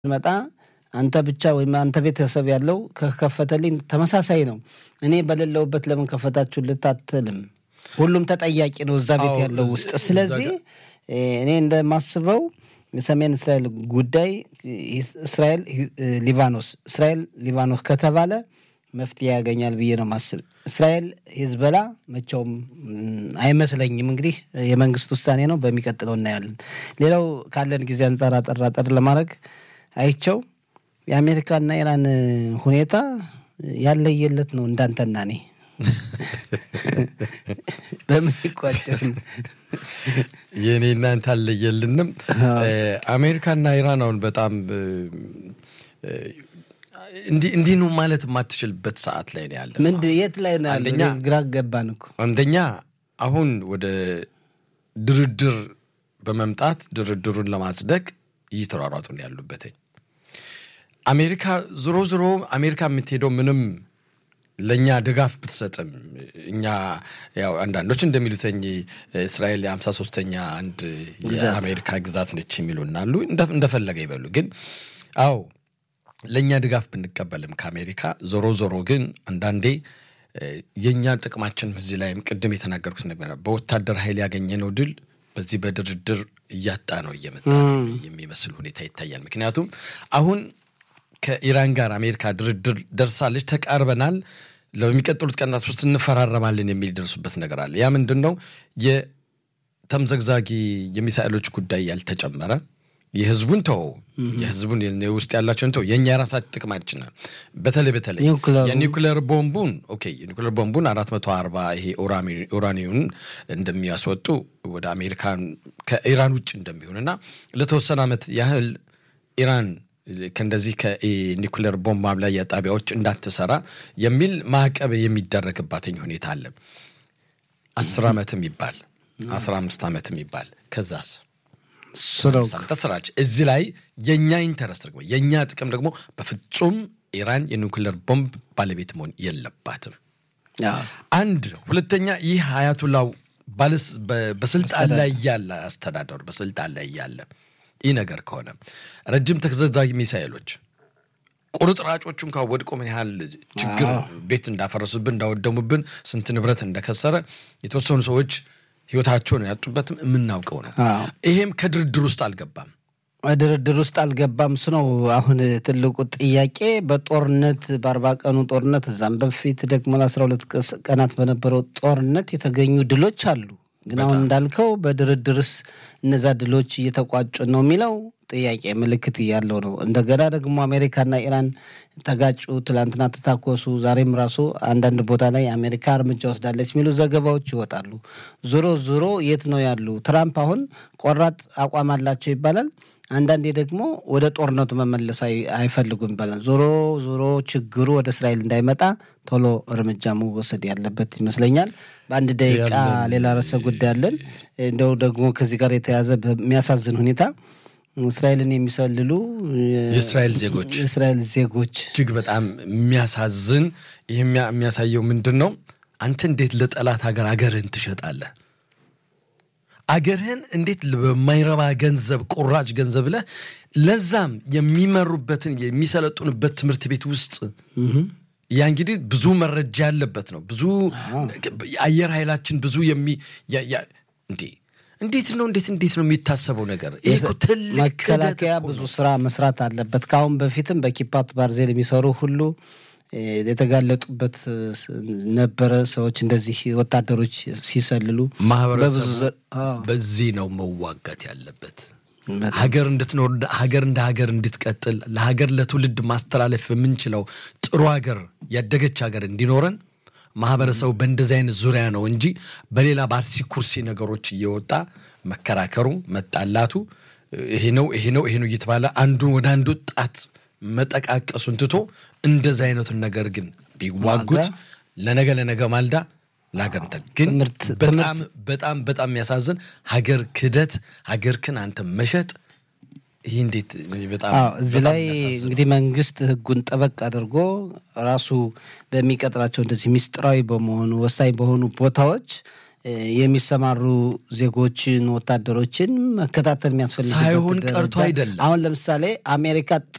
መጣ አንተ ብቻ ወይም አንተ ቤተሰብ ያለው ከከፈተልኝ ተመሳሳይ ነው። እኔ በሌለውበት ለምን ከፈታችሁ ልታትልም ሁሉም ተጠያቂ ነው እዛ ቤት አዎ፣ ያለው እዚህ- ውስጥ። እዛ ስለዚህ እኔ እንደማስበው የሰሜን እስራኤል ጉዳይ እስራኤል ሊባኖስ፣ እስራኤል ሊባኖስ ከተባለ መፍትሄ ያገኛል ብዬ ነው ማስብ። እስራኤል ሂዝበላ መቼውም ም, አይመስለኝም። እንግዲህ የመንግስት ውሳኔ ነው፣ በሚቀጥለው እናያለን። ሌላው ካለን ጊዜ አንጻር አጠር አጠር ለማድረግ አይቸው የአሜሪካና ኢራን ሁኔታ ያለየለት ነው እንዳንተና እኔ በምን ይቋጨል? የእኔ እናንተ አለየልንም። አሜሪካና ኢራን አሁን በጣም እ፣ እ፣ እንዲህ እንዲህ ነው ማለት የማትችልበት ሰዓት ላይ ነው ያለ። ምንድን የት ላይ ነው ያለው? አንደኛ- እኔ ግራ ገባን እኮ አንደኛ አሁን ወደ ድርድር በመምጣት ድርድሩን ለማጽደቅ እየተሯሯጡ ነው ያሉበትኝ። አሜሪካ ዞሮ ዞሮ አሜሪካ የምትሄደው ምንም ለእኛ ድጋፍ ብትሰጥም እኛ ያው አንዳንዶች እንደሚሉትኝ እስራኤል የሀምሳ ሶስተኛ አንድ የአሜሪካ ግዛት ነች የሚሉና አሉ። እንደ- እንደፈለገ ይበሉ። ግን አዎ ለእኛ ድጋፍ ብንቀበልም ከአሜሪካ ዞሮ ዞሮ ግን አንዳንዴ እ፣ የእኛ ጥቅማችን እዚህ ላይም ቅድም የተናገርኩት ነገር በወታደር ኃይል ያገኘነው ድል በዚህ በድርድር እያጣ ነው እየመጣ ነው የሚመስል ሁኔታ ይታያል። ምክንያቱም አሁን ከኢራን ጋር አሜሪካ ድርድር ደርሳለች፣ ተቃርበናል፣ ለሚቀጥሉት ቀናት ውስጥ እንፈራረማለን የሚል ደርሱበት ነገር አለ። ያ ምንድን ነው? የተምዘግዛጊ የሚሳኤሎች ጉዳይ ያልተጨመረ የህዝቡን ተው የህዝቡን የ- ውስጥ ያላቸውን ተው የእኛ የራሳችን ጥቅማችን ነው። በተለይ በተለይ ኒውክለሩ። የኒውክለር ቦምቡን ኦኬ የኒውክለር ቦምቡን አራት መቶ አርባ ይሄ ኡራሚ- ኡራኒውን እንደሚያስወጡ ወደ አሜሪካን ከኢራን ውጭ እንደሚሆንና ለተወሰነ ዓመት ያህል ኢራን ከእንደዚህ ከኒውክለር ቦምብ ማብላያ ጣቢያዎች እንዳትሰራ የሚል ማዕቀብ የሚደረግባትኝ ሁኔታ አለ። አስር ዓመትም ይባል አስራ አምስት ዓመትም ይባል ከዛስ እሱ ነው እኮ። ሳምንታት ስራች እዚህ ላይ የእኛ ኢንተረስት ደግሞ የእኛ ጥቅም ደግሞ በፍጹም ኢራን የኒውክለር ቦምብ ባለቤት መሆን የለባትም። አዎ። አንድ ሁለተኛ ይህ አያቱላው ባለስ- በ- በስልጣን ላይ ያለ አስተዳደሩ በስልጣን ላይ ያለ ይህ ነገር ከሆነ ረጅም ተዘግዛጊ ሚሳኤሎች ቁርጥራጮቹ እንኳ ወድቆ ምን ያህል ችግር ቤት እንዳፈረሱብን እንዳወደሙብን ስንት ንብረት እንደከሰረ የተወሰኑ ሰዎች ህይወታቸውን ያጡበትም የምናውቀው ነው። አዎ። ይሄም ከድርድር ውስጥ አልገባም። ድርድር ውስጥ አልገባም። እሱ ነው አሁን ትልቁ ጥያቄ። በጦርነት በአርባ ቀኑ ጦርነት እዛም በፊት ደግሞ ለአስራ ሁለት ቀናት በነበረው ጦርነት የተገኙ ድሎች አሉ። ግን አሁን እንዳልከው በድርድርስ እነዛ ድሎች እየተቋጩ ነው የሚለው ጥያቄ ምልክት ያለው ነው። እንደገና ደግሞ አሜሪካና ኢራን ተጋጩ፣ ትላንትና ተታኮሱ። ዛሬም ራሱ አንዳንድ ቦታ ላይ አሜሪካ እርምጃ ወስዳለች የሚሉ ዘገባዎች ይወጣሉ። ዞሮ ዞሮ የት ነው ያሉ? ትራምፕ አሁን ቆራጥ አቋም አላቸው ይባላል። አንዳንዴ ደግሞ ወደ ጦርነቱ መመለስ አይ- አይፈልጉም ይባላል። ዞሮ ዞሮ ችግሩ ወደ እስራኤል እንዳይመጣ ቶሎ እርምጃ መወሰድ ያለበት ይመስለኛል። በአንድ ደቂቃ ሌላ ርዕሰ ጉዳይ አለን። እንደው ደግሞ ከዚህ ጋር የተያዘ በሚያሳዝን ሁኔታ እስራኤልን የሚሰልሉ የእስራኤል ዜጎች የእስራኤል ዜጎች እጅግ በጣም የሚያሳዝን ይህ የሚያ- የሚያሳየው ምንድን ነው? አንተ እንዴት ለጠላት ሀገር አገርህን ትሸጣለህ? አገርህን እንዴት በማይረባ ገንዘብ ቁራጭ ገንዘብ ብለህ ለዛም የሚመሩበትን የሚሰለጡንበት ትምህርት ቤት ውስጥ ያ እንግዲህ ብዙ መረጃ ያለበት ነው። ብዙ የአየር ኃይላችን ብዙ የሚ ያ- ያ- እንዴ እንዴት ነው እንዴት እንዴት ነው የሚታሰበው ነገር? ይህ እኮ ትልቅ መከላከያ ክህደት እኮ ብዙ ነው። ስራ መስራት አለበት። ከአሁን በፊትም በኪፓት ባርዜል የሚሰሩ ሁሉ እ፣ የተጋለጡበት እ፣ ነበረ። ሰዎች እንደዚህ ወታደሮች ሲሰልሉ ማህበረሰቡ በብዙ ዘ- አዎ፣ በዚህ ነው መዋጋት ያለበት። በጣም። ሀገር እንድትኖር ሀገር እንደ ሀገር እንድትቀጥል ለሀገር ለትውልድ ማስተላለፍ የምንችለው ጥሩ ሀገር ያደገች ሀገር እንዲኖረን ማህበረሰቡ በእንደዚህ አይነት ዙሪያ ነው እንጂ በሌላ በአርሲ ኩርሲ ነገሮች እየወጣ መከራከሩ መጣላቱ ይሄ ነው ይሄ ነው ይሄ ነው እየተባለ አንዱን ወደ አንዱ ጣት መጠቃቀሱን ትቶ እንደዚህ አይነቱን ነገር ግን ቢዋጉት ለነገ ለነገ ማልዳ ለሀገር እንትን ግን ትምህርት- በጣም በጣም በጣም የሚያሳዝን ሀገር ክህደት ሀገር ክን አንተ መሸጥ ይህ እንዴት በጣም አዎ እዚህ በጣም ላይ የሚያሳዝን እንግዲህ መንግስት ህጉን ጠበቅ አድርጎ ራሱ በሚቀጥራቸው እንደዚህ ሚስጥራዊ በመሆኑ ወሳኝ በሆኑ ቦታዎች የሚሰማሩ ዜጎችን ወታደሮችን መከታተል የሚያስፈልግ ሳይሆን ቀርቶ አይደለም። አሁን ለምሳሌ አሜሪካ